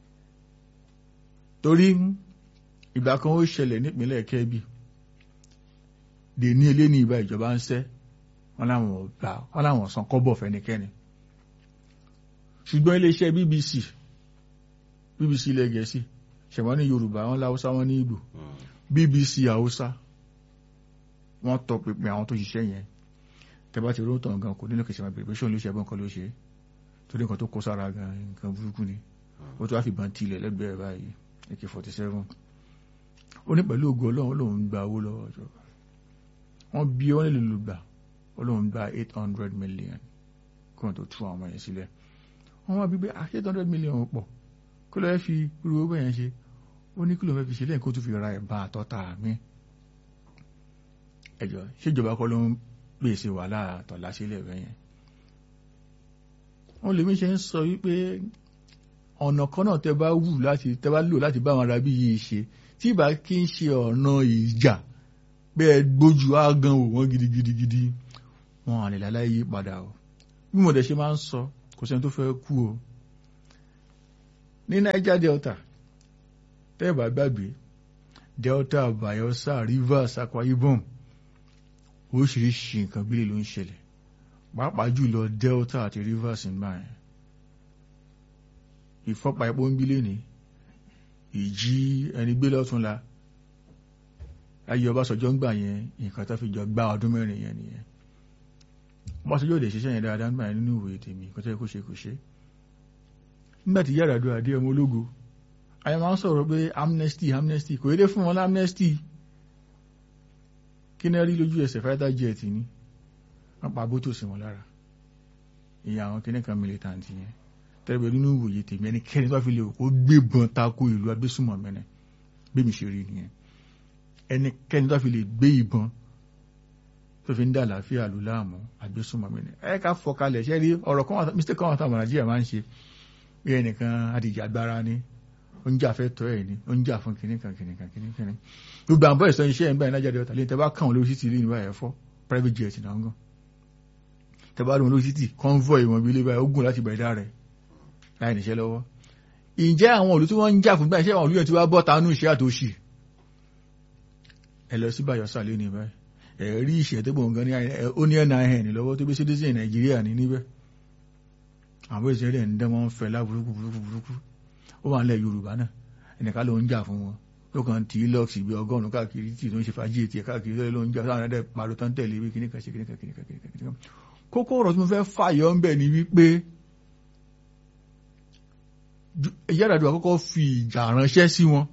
torí ìgbà kan ó ṣẹlẹ̀ nípínlẹ̀ Kẹ́bì dè ní ilé ní ìbá ìjọba ń sẹ́ wọ́n láwọn ọ̀gbà wọ́n láwọn san kọ́bọ̀ fẹ́nikẹ́ni ṣùgbọ́n iléeṣẹ́ BBC BBC ilẹ̀ Gẹ̀ẹ́sì ṣẹ̀wọ́n ní Yorùbá wọ́n láwùsá wọ́n ní Ìgbò BBC Haúsá wọ́n tọ pinpin àwọn tó ṣiṣẹ́ yẹn tẹ́bá ti rótọ̀ gan kò nílò kìsìmọ̀ bèrè pé ṣóun ló ṣe ẹbọn kan ló ṣe torí nǹkan tó kó sára gan nǹkan burúkú ni ó tó wá fìbọn tilẹ̀ lẹ́gbẹ̀ẹ́ báyìí AK-47 ó ní pẹ̀lú ògo Ọlọ́run lòun gba owó lọ́wọ́ ìjọba wọ́n bí wọ́n lè lò gbà Ọlọ́run gba eight hundred million kí wọ́n tó tú àwọn ọmọ yẹn sílẹ̀ wọ́n wá bí pé eight hundred million pọ̀ kí ló fẹ́ fi irú owó yẹn ṣe ó ní kí ló fẹ́ fi ṣe lẹ́yìn kó tún fi ra ẹ̀bá àtọ́ta mi ẹjọ́ ṣèjọba kọ́ ló ń pèsè wàhálà àtọ̀lá sílẹ̀ rẹ̀ yẹn wọ́n lèmi ṣe ń sọ wípé ọ̀nà kan náà tẹ bá wù láti tẹ bá lò láti bá àwọn arábí yìí ṣe tí ìbá kí ń ṣe ọ̀nà ìjà bẹ́ẹ̀ gbójú ágàn wò wọ́n gidigidigidi wọn àlè láláyé yí padà o bí mo dẹ̀ ṣe máa ń sọ kò sẹ́ni tó fẹ́ kú o ní Niger Delta tẹ́ẹ̀bà gbàgbé Delta Bayelsa Rivers Akwa Ibom oríṣiríṣi nǹkan bílẹ̀ ló ń ṣẹlẹ̀ pàápàá jùlọ Delta àti Rivers ń bá yẹn ìfọ́pa epo ń bílẹ̀ ní ìjí ẹni gbé lọ́túnla ayé Ọbásanjọ́ ń gbà yẹn nǹkan tó fi jọ gbá ọdún mẹ́rin yẹn nìyẹn Ọbásanjọ́ òde ṣiṣẹ́ yẹn dáadáa ń gbà yẹn nínú ìwé tèmi kó tẹ́ kó ṣe kó ṣe nígbà tí Yar'Adua adé ọmọ ológo ayé máa ń sọ̀rọ̀ pé amnesty amnesty kò yéde fún wọn amnesty kí náà rí lójú ẹsẹ̀ fighter jet ní wọ́n pa bótó sí wọn lára ìyá àwọn kìnnìkan militant yẹn tẹ́lẹ̀ nínú ìwòye tèmi ẹnikẹ́ni tó fi lè kó gbébọn tako ìlú agbésùmọ̀ mẹ́nẹ̀ bí mi ṣe rí nìyẹn ẹnikẹ́ni tó fi lè gbé ìbọn tó fi ń dá àlàáfíà lù láàmú agbésùmọ̀ mẹ́nẹ̀ ẹ ká fọkalẹ̀ ṣẹ́ rí ọ̀rọ̀ kan mistake kan àtàwọn nàìjíríà máa ń ṣe bí ẹnìkan adìjà agbára ní oúnjẹ àfẹ́tọ́ ẹ̀ ní oúnjẹ àfún kìnnìkan kìnnìkan kìnnìkan gbogbo àwọn bọ́ọ̀sì iṣẹ́ ẹ̀ ń báyìí nájà dẹ́wọ́ta lẹ́yìn tẹ́ bá kàn lórí títì lẹ́yìn báyìí ẹ̀fọ́ private jet náà ń gàn tẹ́ bá lóun lórí títì convoy wọn bí ilé báyìí ó gùn láti bẹ̀rẹ̀ rẹ̀ láì níṣẹ́ lọ́wọ́ ǹjẹ́ àwọn òlú tí wọ́n ń jà fún báyìí ṣé àwọn òlú yẹn ti wá bọ́ tanú iṣẹ́ àtòṣì ẹ lọ sí Bayelsa lé ní báyìí ẹ rí ìṣẹ́ tó gbọ̀n gan ní ó ní nin lọ́wọ́ tó bí citizen Nàìjíríà ní níbẹ̀ àwọn ìṣẹ́ rẹ̀ ń dán wọn fẹ́ lá burúkú burúkú burúkú ó wà nílẹ̀ Yorùbá náà ẹnìkan ló ń jà fún wọn ló kàn tí lọ́ọ̀sì bí ọgọ́rùn-ún káàkiri tí tó ń ṣe fàájì ètì ẹ̀ káàkiri ló ń jà sáwọn ẹ̀dẹ̀ pariwo tán tẹ̀lé wí kíníkan ṣe kíníkan kíníkan kíníkan kókó ọ̀rọ̀ tí mo fẹ́ fàyọ ń bẹ̀ ni wípé Yar'Adua kọ́kọ́ fi ìjà ránṣẹ́ sí wọn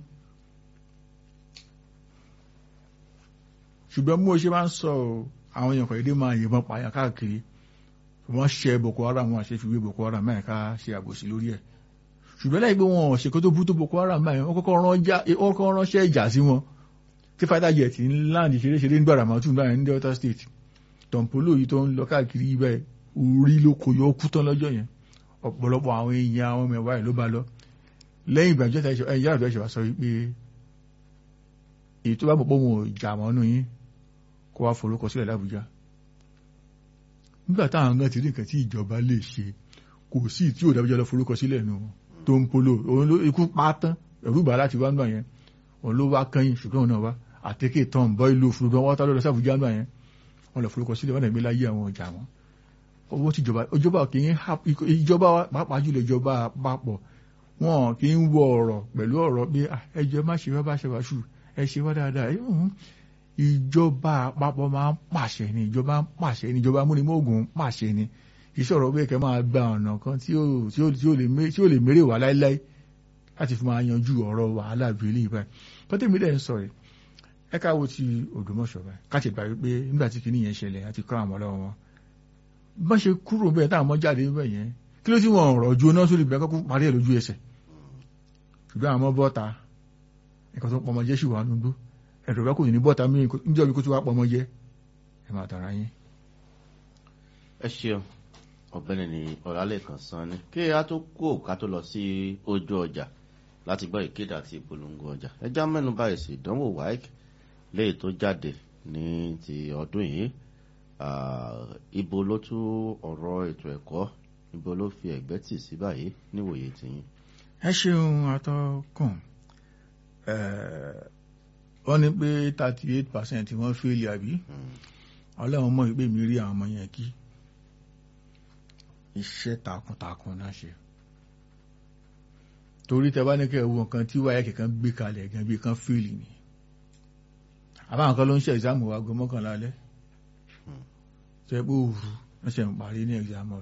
ṣùgbọ́n bí mo ṣe máa ń sọ àwọn èèyàn kọ̀ọ̀dé máa yìnbọn pààyàn káàkiri wọ́n ṣe Boko Haram wọn àṣefiwé Boko Haram mẹ́rin ká ṣe àbòsí lórí ẹ̀ ṣùgbọ́n láì pé wọn ò ṣèkó tó bú tó Boko Haram báyìí wọ́n kọ́kọ́ ránṣẹ́ ìjà sí wọn tí fighter jet ń láǹdì ṣeréṣeré ní Baramatu báyìí ní Delta State tọ̀mpólò yìí tó ń lọ káàkiri ibẹ̀ orí ló kò yọ kú tán lọ́jọ́ yẹn ọ̀pọ̀lọpọ̀ àwọn èèyàn àwọn mẹ́wàá ẹ̀ ló bá lọ lẹ́yìn ìgbà jọ́ta Yar'Adua ẹ̀ṣẹ̀ wá sọ wípé èyí tó bá mọ̀ pé òun ò jà mọ́nú yín kó wá forúkọ sílẹ̀ l'Àbújá nígbà táwọn gan ti rí nǹkan tí ìjọba lè ṣe kò sí tí ò dábújá lọ forúkọ sílẹ̀ nù tó ń polo òun ló ikú pátán ẹ̀rú bàá láti wá ń gbà yẹn òun ló wá kẹ́yìn ṣùgbọ́n òun náà wá àtẹ́kẹ́ tán bọ́ ìlú òfurufú wọn tá lọ́dọ̀ sáfùjá ń gbà yẹn wọn lọ forúkọ sílẹ̀ wọn nàgbé láyé àwọn ọjà wọn owó tí ìjọba ìjọba kì í ìjọba pàápàá jùlọ ìjọba àpapọ̀ wọn kì í wọ ọ̀rọ̀ pẹ̀lú ọ̀rọ̀ pé ẹjọ́ má ṣe wá bá ṣe wá ṣù ẹ ṣe wá dáadáa ìjọba àpapọ̀ máa ń pàṣẹ ni ìjọba ń pàṣẹ ni ìjọba múnimóògùn ń pàṣẹ ni ìṣòro pé kẹ máa gba ọ̀nà kan tí ó lè mérè wá láíláí láti fi máa yanjú ọ̀rọ̀ wàhálà ìbílẹ̀ ìbáyìí pọ́tẹ́ mi dẹ̀ ń sọ rẹ̀ ẹ káwo ti Ògbómọ̀ṣọ́ báyìí káṣí gbà wípé nígbà tí kinní yẹn ṣẹlẹ̀ àti kọ́ àwọn ọlọ́wọ́ wọn bọ́n ṣe kúrò bẹ́ẹ̀ táwọn ọmọ jáde bẹ́ẹ̀ yẹn kí ló tí wọn ọ̀rọ̀ ju náà sórí ìbẹ́kọ́ parí ẹ̀ lójú ẹsẹ̀ ṣùgbọ́n àwọn ọmọ bọ́ta ẹ̀kọ́ tó pọmọ jẹ́ ṣùgbọ́n ànúgbó ẹ̀rọ bá kò ní bọ́ta mí níjọ́ bí kó tó wá pọmọ jẹ́ ẹ máa tara yín. ẹ ṣeun ọ̀gbẹ́ni ní ọ̀làlẹ́kan san ni kí a tó kó ká tó lọ sí ojú ọjà láti gbọ́ ìkéde àti ìpolongo ọjà ẹjá mẹ́nu báyìí sí ìdánwò WAEC léyìí tó jáde ní ti ọdún yìí ibo ló tún ọ̀rọ̀ ètò ẹ̀kọ́ ibo ló fi ẹ̀gbẹ́ tì sí báyìí níwòye tìyín. ẹ ṣeun atọ́kùn wọ́n ní pé thirty eight percent wọ́n fẹ́ẹ̀lì àbí ọlọ́run mọ̀ pé mi rí àwọn ọmọ yẹn kí iṣẹ́ takuntakun náà ṣe torí tẹ bá ní kẹ́ wo nǹkan tí wáyé kẹ̀kan gbé kalẹ̀ gan bí kan fẹ́ẹ̀lì ni àbáwọn kan ló ń ṣe ìsáàmù wa gan mọ́kànlá alẹ́ tẹ́ pé òru wọ́n ṣe ń parí ní ẹ̀gbàmọ́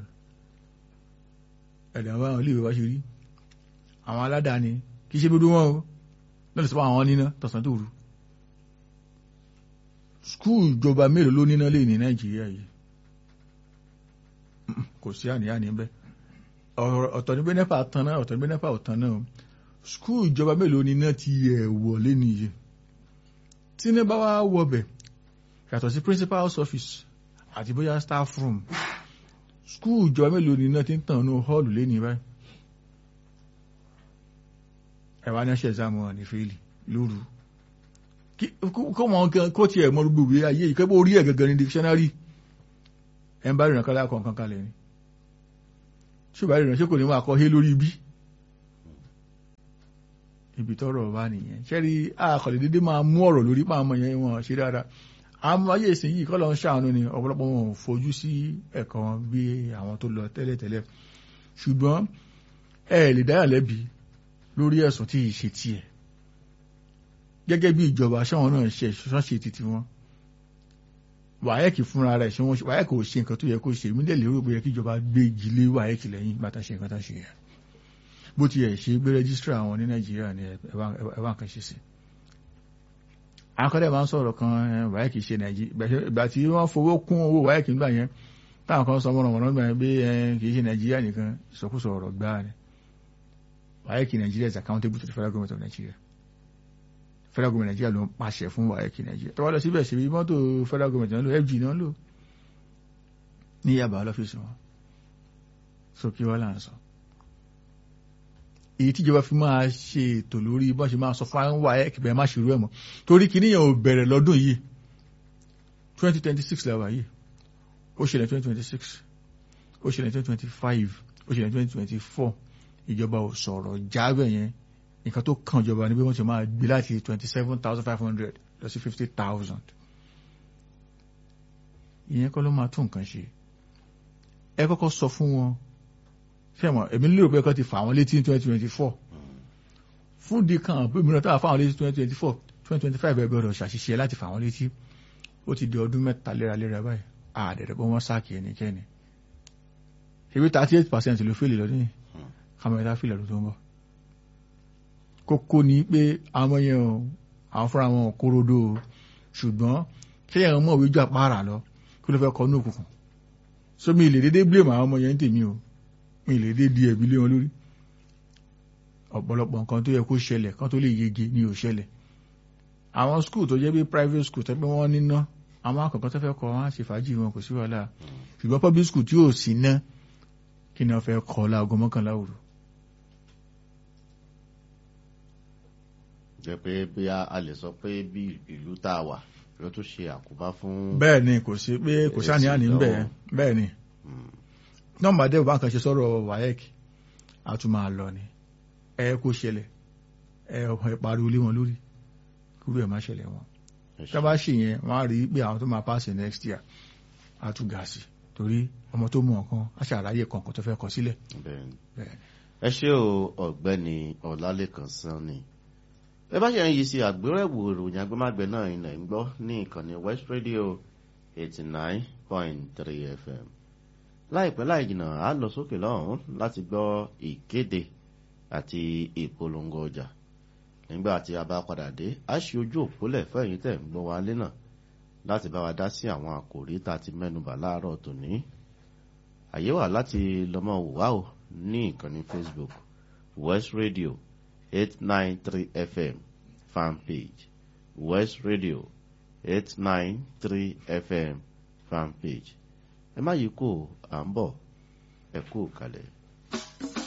ẹ̀dá báwọn olè wá ṣe rí àwọn aládàáni kì í ṣe gbogbo wọn o lọ́dọ̀ sọ́pọ̀ àwọn níná tọ̀sán tó rú skúù ìjọba mélòó ló níná lè ní nàìjíríà yìí kò sí àníyàn níbẹ̀ ọ̀tọ̀ ní pé nẹ́pà tán náà ọ̀tọ̀ ní pé nẹ́pà ò tán náà skúù ìjọba mélòó níná ti ẹ̀ wọlé nìyí tí ní bá wá wọbẹ̀ yàtọ̀ sí principal's office àti bóyá staff room skúù ìjọba mélòó níná ti ń tàn ní họ́ọ̀lù lé ní báyìí ẹ̀wà ní ṣe ìsáàmù wọn ní fèèlì lóru kó wọn gan kó tiẹ̀ mọ gbogbo ìwé ayé ìkẹ́bọ̀ orí ẹ̀ gangan ní dictionary ẹ̀ ń bá rìnrìn kọ́lá kọ̀ọ̀kan kalẹ̀ ni ṣùgbọ́n ìrìn ṣé kò ní máa kọ́ hé lórí ibi ibi tọ́rọ̀ wà nìyẹn ṣẹ́rí àkọlẹ̀ dédé máa mú ọ̀rọ̀ lórí pa àmọ́ yẹn wọn ṣe dáadáa àmọ́ ayé ìsìn yìí kọ́ lọ ń ṣàánú ni ọ̀pọ̀lọpọ̀ wọn ò fojú sí ẹ̀kọ́ wọn bí àwọn tó lọ tẹ́lẹ̀tẹ́lẹ̀ ṣùgbọ́n ẹ lè dáyà lẹ́bi lórí ẹ̀sùn tí ì ṣe tiẹ̀ gẹ́gẹ́ bí ìjọba ṣáwọn náà ṣe ṣọ́n ṣe títí wọn wáyẹ́kì fúnra rẹ̀ ṣe wọ́n wáyẹ́kì ò ṣe nǹkan tó yẹ kó ṣe mí lẹ́lẹ́ rò bóyá kí ìjọba gbé ìjìlé wáyẹ́kì lẹ́yìn bàtà ṣe nǹkan tó ṣe yẹn bó ti ẹ̀ ṣe gbé rẹ́gísítà àwọn ní nàìjíríà ní ẹ̀wà nǹkan ṣe sí akọ́dẹ̀ máa ń sọ̀rọ̀ kan wáyẹ́kì ṣe nàìjíríà ìgbà tí wọ́n fowó kún owó wáyẹ́kì nígbà yẹn táwọn kan sọ mọ́ràn mọ́ràn gbà yẹn pé kì í ṣe nàìjíríà nìkan ìsọkúsọ ọ̀rọ̀ gbáà ni wáyẹ́kì nàìjíríà is accountable to the federal government of Nigeria federal government Nigeria ló ń pàṣẹ fún wáyẹ́kì nàìjíríà tọ́wọ́ lọ síbẹ̀ ṣèbí mọ́tò federal government náà lò FG náà lò ní yaba lọ́fíìsì wọn sókè wọ́n là ń sọ èyí tíjọba fi máa ṣe ètò lórí bọ́n ṣe máa sọ fún wáyẹ́kì bẹ́ẹ̀ má ṣerú ẹ̀ mọ́ torí kìíní yẹn ò bẹ̀rẹ̀ lọ́dún yìí twenty twenty six la wà yìí ó ṣẹlẹ̀ twenty twenty six ó ṣẹlẹ̀ twenty twenty five ó ṣẹlẹ̀ twenty twenty four ìjọba ò sọ̀rọ̀ jábẹ̀ yẹn nǹkan tó kàn ìjọba ni bí wọ́n ṣe máa gbé láti twenty seven thousand five hundred lọ sí fifty thousand ìyẹn kọ́ ló máa tún nǹkan ṣe ẹ kọ́kọ́ sọ fún wọn fẹ́mọ̀ èmi lérò pé kọ́ ti fà wọ́n létí ní twenty twenty four fún di kan pé mìíràn táwọn fáwọn létí twenty twenty four twenty twenty five ẹ gbọ́dọ̀ ṣàṣìṣe láti fà wọ́n létí ó ti di ọdún mẹ́ta léraléra báyìí àdẹ̀dẹ̀ pé wọ́n sáàkì ẹnikẹ́ni ṣebí thirty eight percent ló fèlè lọ́dún yìí kàmẹ́ta fìlẹ̀ ló tó ń bọ̀ kókó ni pé àwọn yẹn o àwọn fúnra wọn kóródó o ṣùgbọ́n ṣé ẹ̀rọ mọ̀ wíjú àpárá lọ kí ló fẹ́ kọ́ ní òkùnkùn so mi lè dédé blame àwọn ọmọ yẹn ń tèmi o mi lè dédé di ẹ̀bí lé wọn lórí ọ̀pọ̀lọpọ̀ nǹkan tó yẹ kó ṣẹlẹ̀ kan tó lè yege ni ò ṣẹlẹ̀ àwọn school tó jẹ́ bí private school tó pé wọ́n níná àwọn akọ̀kọ́ tó fẹ́ kọ́ wọn á ṣe fàájì wọn kò sí wàhálà ṣùgbọ́n public school tí ò sí ná kí ni wọ́n fẹ́ kọ́ láago mọ́kànlá òru. jẹ́ pé bí a lè sọ pé bí ìlú tá a wà ló tún ṣe àkóbá fún. bẹ́ẹ̀ ni kò sí pé kò sáà ní àní ń bẹ̀ bẹ́ẹ̀ ni nọ́mbà dẹ́wọ̀ bá kan ṣe sọ̀rọ̀ WAEC a tún máa lọ ni ẹ kó ṣẹlẹ̀ ẹ pariwo lé wọn lórí kúrò ẹ̀ má ṣẹlẹ̀ wọn tá bá ṣe yẹn wọ́n á rí pé àwọn tó máa pass next year á tún ga sí torí ọmọ tó mú ọ̀kan á ṣàráyè kọ̀ọ̀kan tó fẹ́ kọ sílẹ̀. ẹ ṣé o ọ̀gbẹ́ni ọlálẹ́kan sanni ẹ bá ṣe ń yí sí àgbérẹ̀wò ìròyìn agbẹ́mágbẹ́ náà ilẹ̀ ń gbọ́ ní ìkànnì West Radio eighty nine point three FM láìpẹ́ láì jìnnà á lọ sókè lọ́hùn láti gbọ́ ìkéde àti ìpolongo ọjà nígbà tí a bá padà dé a ṣe ojú òpólẹ̀ fẹ́yìn tẹ̀ ń gbọ́ wa lé náà láti bá wa dá sí àwọn àkòrí tá a ti mẹ́nubà láàárọ̀ tòní àyè wà láti lọ́mọ wà ó ní ìkànnì Facebook West Radio eight nine three FM fan page West Radio eight nine three FM fan page ẹ má yí kó à ń bọ̀ ẹ kú kalẹ̀.